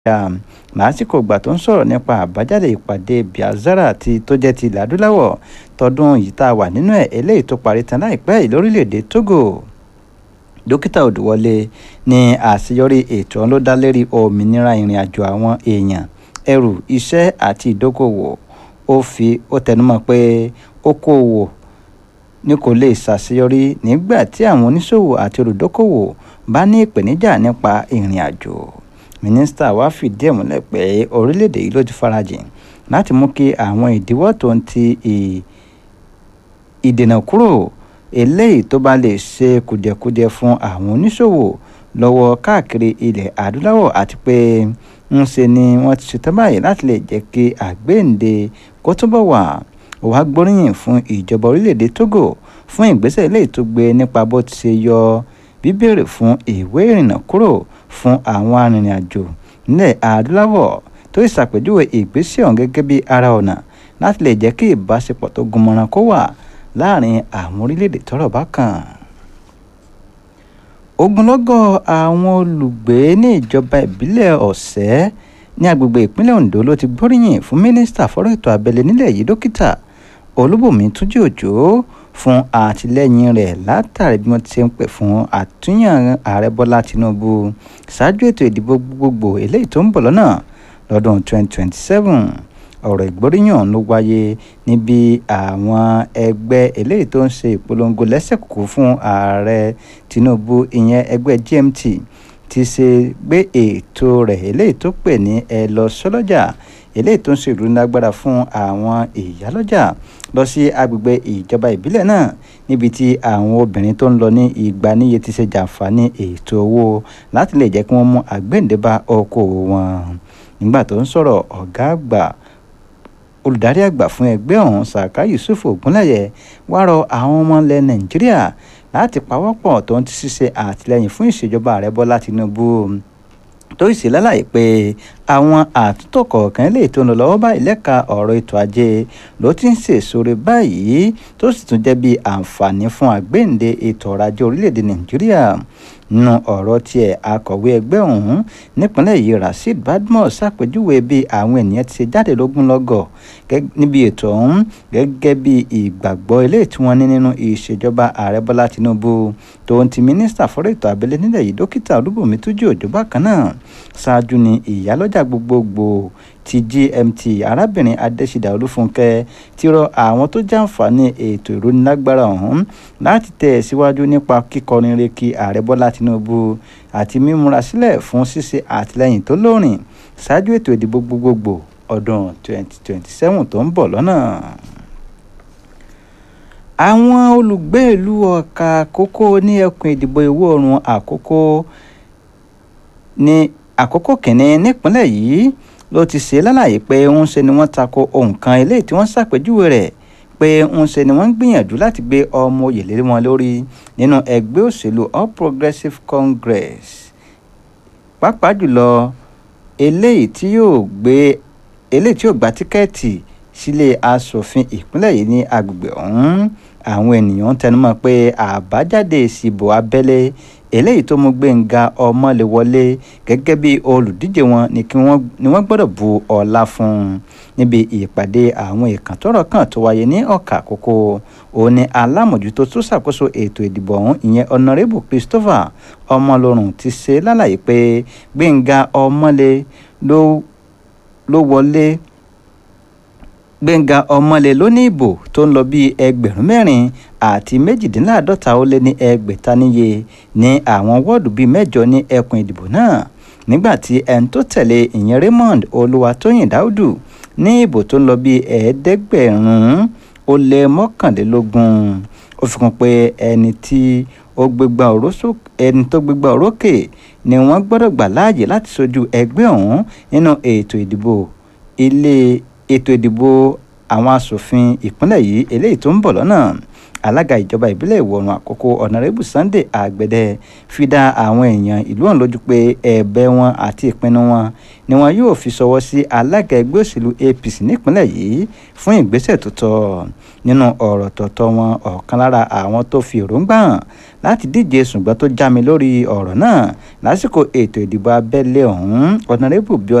lásìkò ìgbà tó ń sọ̀rọ̀ nípa àbájáde ìpàdé biazara tí tó jẹ́ ti ilẹ̀ adúláwọ̀ tọdún yìí tá a wà nínú ẹ̀ eléyìí tó parí tán láìpẹ́ yìí lórílẹ̀‐èdè Togo dókítà Odùwọlé ní àṣeyọrí ètò ọ̀hún ló dá lérí òmìnira ìrìn àjò àwọn èèyàn ẹrù iṣẹ́ àti ìdókòwò ó fi ó tẹnumọ́ pé okòwò ní kò lè ṣàṣeyọrí nígbà tí àwọn oníṣòwò àti olùdókòwò bá ní ìpèníjà nípa ìrìn àjò mínísítà wá fìdí ẹ̀ múlẹ̀ pé orílẹ̀-èdè yìí ló ti farajìn láti mú kí àwọn ìdíwọ́ tó ń ti ìdènà kúrò eléyìí tó bá lè ṣe kùdìẹ̀kudiẹ fún àwọn oníṣòwò lọ́wọ́ káàkiri ilẹ̀ adúláwọ̀ àti pé ń ṣe ni wọ́n ti ṣetán báyìí láti lè jẹ́ kí àgbéǹde kó túbọ̀ wà ó wá gbóríyìn fún ìjọba orílẹ̀-èdè Togo fún ìgbésẹ̀ eléyìí tó gbé nípa bó ti ṣe yọ bíbèrè fún ìwé ìrìnnà kúrò fún àwọn arìnrìn-àjò nílẹ̀ adúláwọ̀ tó ìṣàpèjúwe ìgbésẹ̀ ọ̀hún gẹ́gẹ́ bí ara ọ̀nà láti lè jẹ́ kí ìbáṣepọ̀ tó gúnmọ́ran kó wà láàrin àwọn orílẹ̀-èdè tọ́rọ̀ bá kàn. ogunlọ́gọ̀ àwọn olùgbé ní ìjọba ìbílẹ̀ ọ̀sẹ́ ní agbègbè ìpínlẹ̀ Ondo ló ti gbóríyìn fún mínísítà fọ́rọ̀ ètò abẹ́lé nílẹ̀ yìí dókítà Olúbùnmi Túnjí Òjó fún àtìlẹ́yìn rẹ̀ látàrí bí wọ́n ti ṣe ń pè fún àtúnyàn ààrẹ Bọ́lá Tinubu ṣáájú ètò ìdìbò gbogbogbò eléyìí tó ń bọ̀ lọ́nà lọ́dún 2027 ọ̀rọ̀ ìgbóríyàn ló wáyé níbi àwọn ẹgbẹ́ eléyìí tó ń ṣe ìpolongo lẹ́sẹ̀kùkù fún ààrẹ Tinubu ìyẹn ẹgbẹ́ GMT ti ṣe gbé ètò rẹ̀ eléyìí tó pè ní ẹ lọ sọ́lọ́jà eléyìí tó ń ṣèlú lágbára fún àwọn ìyálọ́jà lọ sí agbègbè ìjọba ìbílẹ̀ náà níbi tí àwọn obìnrin tó ń lọ ní igba níye ti ṣe jàǹfààní ètò owó láti lè jẹ́ kí wọ́n mú àgbéǹdébá okòwò wọn nígbà tó ń sọ̀rọ̀ ọ̀gá àgbà olùdarí àgbà fún ẹgbẹ́ ọ̀hún Saka Yusuf Ogunlẹ̀yẹ wá rọ àwọn ọmọ ilẹ̀ Nàìjíríà láti pawọ́pọ̀ tó ń ti ṣiṣẹ́ àtìlẹ́yìn fún ìṣèjọba ààrẹ Bọ́lá Tinubu tó sì lálàyé pé àwọn àtúntò kọ̀ọ̀kan lè tó ń lọ lọ́wọ́ báyìí lẹ́ka ọ̀rọ̀ ètò ajé ló ti ń sèṣore báyìí tó sì tún jẹ́ bí àǹfààní fún àgbéǹde ètò ọrọ̀ ajé orílẹ̀-èdè Nàìjíríà nínú ọ̀rọ̀ tiẹ̀ akọ̀wé ẹgbẹ́ ọ̀hún nípínlẹ̀ yìí Rasheed Badmus ṣàpèjúwe bí àwọn ènìyàn ti ṣe jáde lógúnlọ́gọ̀ níbi ètò ọ̀hún gẹ́gẹ́ bí ìgbàgbọ́ eléyìí tí wọ́n ní nínú ìṣèjọba ààrẹ Bọ́lá Tinubu tòun ti mínísítà fọ́rọ̀ ètò abẹ́lé nílẹ̀ yìí dókítà Olúbùnmi Túnjí Òjó bákan náà ṣáájú ni ìyálọ́jà gbogbogbò ti GMT arábìnrin Adésídà Olúfúnkẹ́ ti rọ àwọn tó jàǹfààní ètò ìrónilágbára ọ̀hún láti tẹ̀ síwájú nípa kíkọrin re kí ààrẹ Bọ́lá Tinubu àti mímúra sílẹ̀ fún ṣíṣe àtìlẹ́yìn tó lóòrìn ṣáájú ètò ìdìbò gbogbogbò ọdún 2027 tó ń bọ̀ lọ́nà. àwọn olùgbé ìlú ọ̀ka àkókò ní ẹkùn ìdìbò ìwọ̀ oòrùn àkókò ní àkókò kìíní nípínlẹ̀ yìí ló ti ṣe lálàyé pé ń ṣe ni wọ́n tako ohun kan eléyìí tí wọ́n ṣàpèjúwe rẹ̀ pé ń ṣe ni wọ́n ń gbìyànjú láti gbé ọmọ oyè lé wọn lórí nínú ẹgbẹ́ òṣèlú All Progressives Congress pàápàá jùlọ eléyìí tí yóò gbé eléyìí tí yóò gba tíkẹ́ẹ̀tì sílé asòfin ìpínlẹ̀ yìí ní agbègbè ọ̀hún àwọn ènìyàn tẹnumọ́ pé àbájáde ìsìbò abẹ́lé eléyìí tó mú Gbẹ́ngà Ọmọlẹ́wọlé gẹ́gẹ́ bí olùdíje wọn ni wọ́n gbọ́dọ̀ bu ọlá fún un níbi ìpàdé àwọn ìkàn tọ́rọ̀ kàn tó wáyé ní ọ̀kà àkókò òun ni alámòjútó tó ṣàkóso ètò ìdìbò ọ̀hún ìyẹn ọ̀nàrẹ́bù Christopher Ọmọlọ́run ti ṣe lálàyé pé Gbẹ́ngà Ọmọlé ló ló wọlé Gbẹ́ngà Ọmọlé ló ní ìbò tó ń lọ bíi ẹgbẹ̀rún mẹ́rin àti méjìdínláàádọ́ta ó lé ní ẹgbẹ̀ta níye ní àwọn wọ́ọ̀dù bíi mẹ́jọ ní ẹkùn ìdìbò náà nígbà tí ẹni tó tẹ̀lé ìyẹn Raymond Olúwatóyìn Dáúdù ní ìbò tó ń lọ bíi ẹ̀ẹ́dẹ́gbẹ̀rún ó lé mọ́kànlélógún ó fi kún pé ẹni tí ó gbégbá orósó ẹni tó gbégbá orókè ni wọ́n gbọ́dọ̀ gbà láàyè láti ṣojú ẹgbẹ́ ọ̀hún nínú ètò ìdìbò ilé ètò ìdìbò àwọn asòfin ìpínlẹ̀ yìí eléyìí tó ń bọ̀ lọ́nà alága ìjọba ìbílẹ̀ ìwọ̀ oòrùn àkókò ọ̀nàrẹ́bù sunday àgbẹ̀dẹ fi dá àwọn èèyàn ìlú ọ̀hún lójú pé ẹ̀bẹ̀ wọn àti ìpinnu wọn ni wọn yóò fi ṣọwọ́ sí alága ẹgbẹ́ òṣèlú apc nípínlẹ̀ yìí fún ìgbésẹ̀ tó tọ́ nínú ọ̀rọ̀ tọ̀tọ̀ wọn ọ̀kan lára àwọn tó fi èròǹgbà hàn láti díje ṣùgbọ́n tó já mi lórí ọ̀rọ̀ náà lásìkò ètò ìdìbò abẹ́lé ọ̀hún ọ̀nàrẹ́bù bíọ́